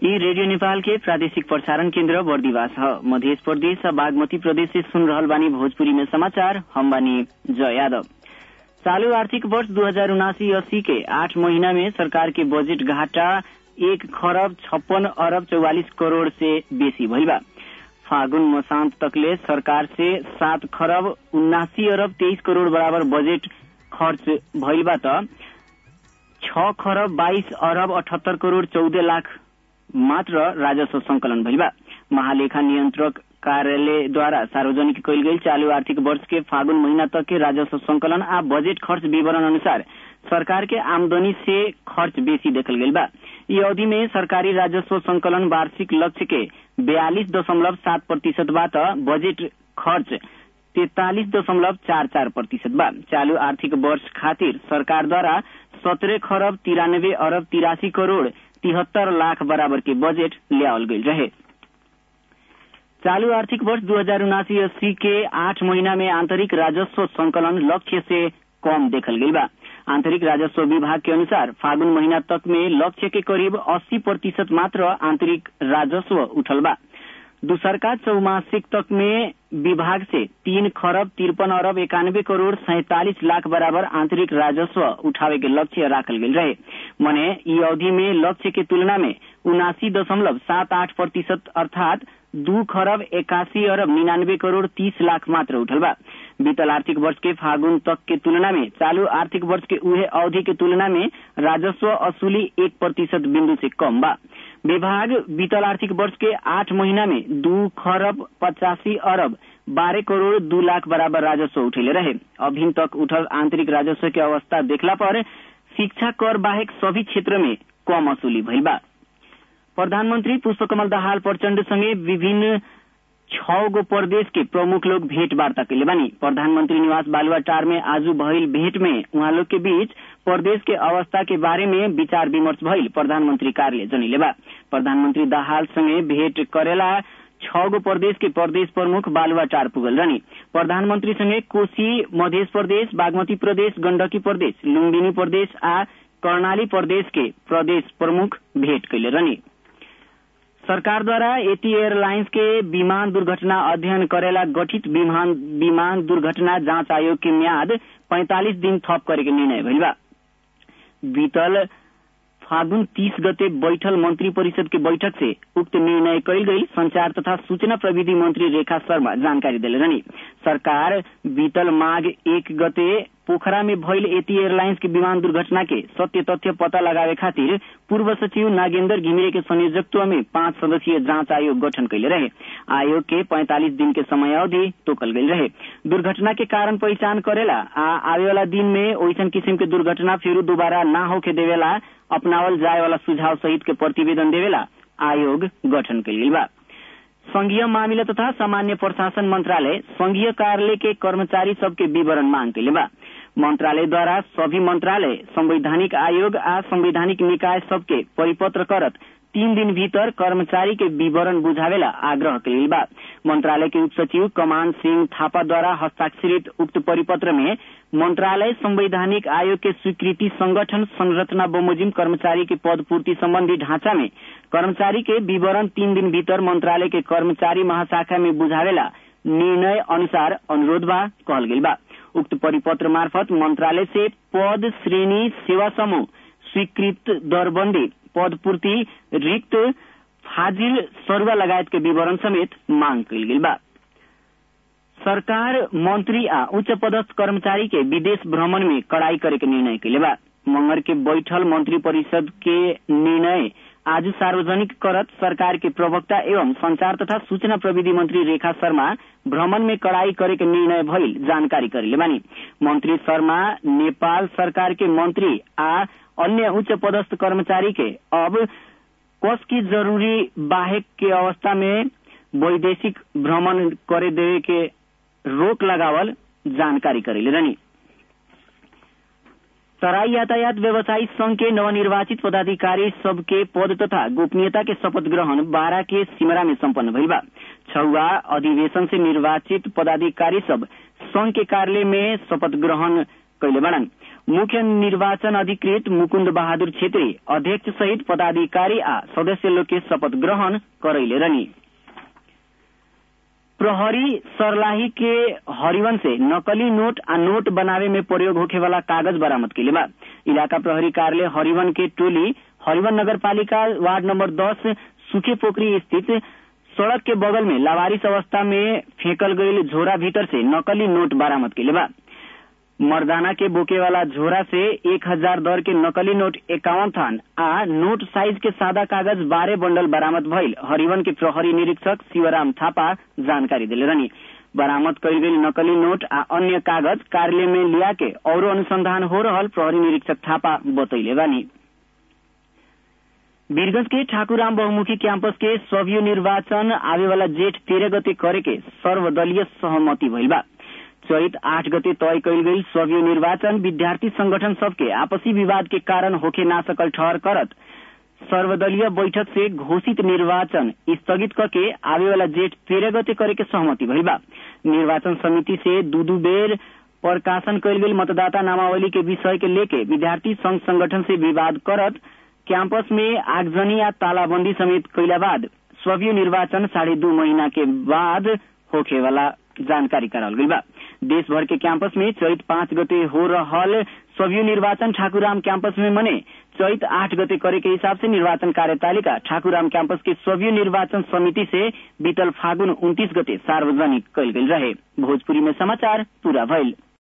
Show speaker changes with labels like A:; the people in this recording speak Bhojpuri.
A: यी रेडियो नेपाल के प्रादेशिक प्रसारण केन्द्र बर्दिवास ह मध्य प्रदेश बागमती प्रदेश से सुन रहल बानी भोजपुरी में समाचार हम बानी जय यादव चालू आर्थिक वर्ष दू हजार उनासी अस्सी के आठ महीना में सरकार के बजट घाटा एक खरब छप्पन अरब चौवालिस करोड़ से बेसी भइल बा फागुन मसांत तकले सरकार से सात खरब उन्नासी अरब तेईस करोड़ बराबर बजट खर्च भइल बा त छ खरब बाइस अरब अठहत्तर करोड़ चौध लाख मात्र राजस्व संकलन भइल बा महालेखा नियंत्रक कार्यालय द्वारा सार्वजनिक कयल गेल चालू आर्थिक वर्ष के फागुन महीना तक के राजस्व संकलन आ बजट खर्च विवरण अनुसार सरकार के आमदनी से खर्च बेसी देखल गेल बा ई अवधि में सरकारी राजस्व संकलन वार्षिक लक्ष्य के बयालीस दशमलव सात प्रतिशत बा त बजट खर्च तैतालीस दशमलव चार चार प्रतिशत बा चालू आर्थिक वर्ष खातिर सरकार द्वारा सत्रह खरब तिरानब्बे अरब तिरासी करोड़ तिहत्तर लाख बराबर के बजट ल्यावल गईल रहे चालू आर्थिक वर्ष दू हजार उनासी अस्सी के आठ महीना में आंतरिक राजस्व संकलन लक्ष्य से कम देखल गईल बा आंतरिक राजस्व विभाग के अनुसार फागुन महीना तक में लक्ष्य के करीब 80 प्रतिशत मात्र आंतरिक राजस्व उठल बा दूसरका चौमासिक तक में विभाग से तीन खरब तिरपन अरब इक्यानबे करोड़ सैतालीस लाख बराबर आंतरिक राजस्व उठावे के लक्ष्य राखल गेल रहे मने ई अवधि में लक्ष्य के तुलना में उनासी दशमलव सात आठ प्रतिशत अर्थात दू खरब इक्यासी अरब निन्यानबे करोड़ तीस लाख मात्र उठल बा बीतल आर्थिक वर्ष के फागुन तक के तुलना में चालू आर्थिक वर्ष के उहे अवधि के तुलना में राजस्व असूली एक प्रतिशत बिंदु से कम बा विभाग बीतल आर्थिक वर्ष के आठ महीना में दू खरब पचासी अरब बारह करोड़ दू लाख बराबर राजस्व उठेले रहे अभी तक उठल आंतरिक राजस्व के अवस्था देखला पर शिक्षा कर बाहेक सभी क्षेत्र में कम असूली भइल बा प्रधानमंत्री पुष्पकमल दाहाल प्रचण्ड संगे विभिन्न छ गो प्रदेश के प्रमुख लोग भेंट वार्ता कैले बानी प्रधानमंत्री निवास बालुआटार में आज भइल भेंट में उहाँ लोग के बीच प्रदेश के अवस्था के बारे में विचार विमर्श भइल प्रधानमंत्री कार्यालय जनिले बा प्रधानमंत्री दाहाल संगे भेंट करेला छ गो प्रदेश के प्रदेश प्रमुख बालुआटार पुगल रहनी प्रधानमंत्री संगे कोशी मध्य प्रदेश बागमती प्रदेश गण्डकी प्रदेश लुम्बिनी प्रदेश आ कर्णाली प्रदेश के प्रदेश प्रमुख भेंट कैले रहनी सरकार द्वारा एटी एयरलाइंस के विमान दुर्घटना अध्ययन करेला गठित विमान विमान दुर्घटना जांच आयोग की म्याद 45 दिन थप करे के निर्णय भइल बा बीतल फागुन तीस गते बैठल मंत्री परिषद के बैठक से उक्त निर्णय कयल गई संचार तथा सूचना प्रविधि मंत्री रेखा शर्मा जानकारी दिले रहनी सरकार बीतल माघ एक गते पोखरा में भइल एटी एयरलाइंस के विमान दुर्घटना के सत्य तथ्य पता लगावे खातिर पूर्व सचिव नागेन्द्र घिमिरे के संयोजकत्व में पांच सदस्यीय जांच आयोग गठन कैले रहे आयोग के 45 दिन के समय अवधि तोकल गई रहे दुर्घटना के कारण पहचान करेला आ आवे वाला दिन में ओइसन किसिम के दुर्घटना फिर दोबारा न होके देवेला अपनावल जाए वाला सुझाव सहित के प्रतिवेदन देवेला आयोग गठन कैल बा संघीय मामिला तथा सामान्य प्रशासन मंत्रालय संघीय कार्यालय के कर्मचारी सबके विवरण मांग कैले बा मंत्रालय द्वारा सभी मंत्रालय संवैधानिक आयोग आ संवैधानिक निकाय सबके परिपत्र करत तीन दिन भीतर कर्मचारी के विवरण बुझावेला आग्रह कैल बा मंत्रालय के उप सचिव कमान सिंह थापा द्वारा हस्ताक्षरित उक्त परिपत्र में मंत्रालय संवैधानिक आयोग के स्वीकृति संगठन संरचना बमोजिम कर्मचारी के पद पूर्ति संबंधी ढांचा में कर्मचारी के विवरण तीन दिन भीतर मंत्रालय के कर्मचारी महाशाखा में बुझावेला निर्णय अनुसार अनुरोध बा कहल गेल बा उक्त परिपत्र मार्फत मंत्रालय से पद श्रेणी सेवा समूह स्वीकृत दरबंदी पद पूर्ति रिक्त फाजिल सरुवा लगायत के विवरण समेत मांग कैल गेल बा सरकार मंत्री आ उच्च पदस्थ कर्मचारी के विदेश भ्रमण में कड़ाई करे के निर्णय कैले बा मंगर के बैठल मंत्री परिषद के निर्णय आज सार्वजनिक करत सरकार के प्रवक्ता एवं संचार तथा सूचना प्रविधि मंत्री रेखा शर्मा भ्रमण में कड़ाई करे के निर्णय भइल जानकारी करेले बानी मंत्री शर्मा नेपाल सरकार के मंत्री आ अन्य उच्च पदस्थ कर्मचारी के अब कस की जरूरी बाहेक के अवस्था में वैदेशिक भ्रमण करे देवे के रोक लगावल जानकारी करेले रहनी तराई यातायात व्यवसायी संघ के नवनिर्वाचित पदाधिकारी सबके पद तथा गोपनीयता के शपथ ग्रहण बारह के सिमरा में सम्पन्न भइल बा छुआ अधिवेशन से निर्वाचित पदाधिकारी सब संघ के कार्यालय में शपथ ग्रहण कैले बड़न मुख्य निर्वाचन अधिकृत मुकुन्द बहादुर छेत्री अध्यक्ष सहित पदाधिकारी आ सदस्य लोग के शपथ ग्रहण करैले रहनी प्रहरी सरलाही के हरिवन से नकली नोट आ नोट बनावे में प्रयोग होखे वाला कागज बरामद के बा इलाका प्रहरी कार्यालय हरिवन के टोली हरिवन नगर पालिका वार्ड नंबर दस सुखे पोखरी स्थित सड़क के बगल में लावारिस अवस्था में फेंकल गईल झोरा भीतर से नकली नोट बरामद के बा मर्दाना के बोके वाला झोरा से एक हजार दर के नकली नोट इक्यावन थान आ नोट साइज के सादा कागज बारह बंडल बरामद भइल हरिवन के प्रहरी निरीक्षक शिवराम थापा जानकारी दिले रहनी बरामद कईल गई नकली नोट आ अन्य कागज कार्यालय में लिया के और अनुसंधान हो रहल प्रहरी निरीक्षक थापा बतैले बानी वीरगंज के ठाकुराम बहुमुखी कैंपस के सभ्य निर्वाचन आवे वाला जेठ तेरह गते करे के सर्वदलीय सहमति भइल बा चैत आठ गते तय कयल गई सभ्य निर्वाचन विद्यार्थी संगठन सबके आपसी विवाद के कारण होखे ना सकल ठहर करत सर्वदलीय बैठक से घोषित निर्वाचन स्थगित करके आवे वाला जेठ तेरह गते करे के सहमति भइल बा निर्वाचन समिति से दू दू बेर प्रकाशन कयल गेल मतदाता नामावली के विषय के लेके विद्यार्थी संघ संगठन से विवाद करत कैंपस में आगजनी या तालाबंदी समेत कैला बाद सभ्य निर्वाचन साढ़े दू महीना के बाद होखे वाला जानकारी कराल गई बा देश भर के कैंपस में चैत पाँच गते हो रहल सभ्य निर्वाचन ठाकुराम कैंपस में मने चैत आठ गते करे के हिसाब से निर्वाचन कार्यतालिका ठाकुराम कैंपस के सभ्य निर्वाचन समिति से बीतल फागुन उन्तीस गते सार्वजनिक कल गई रहे भोजपुरी में समाचार पूरा भइल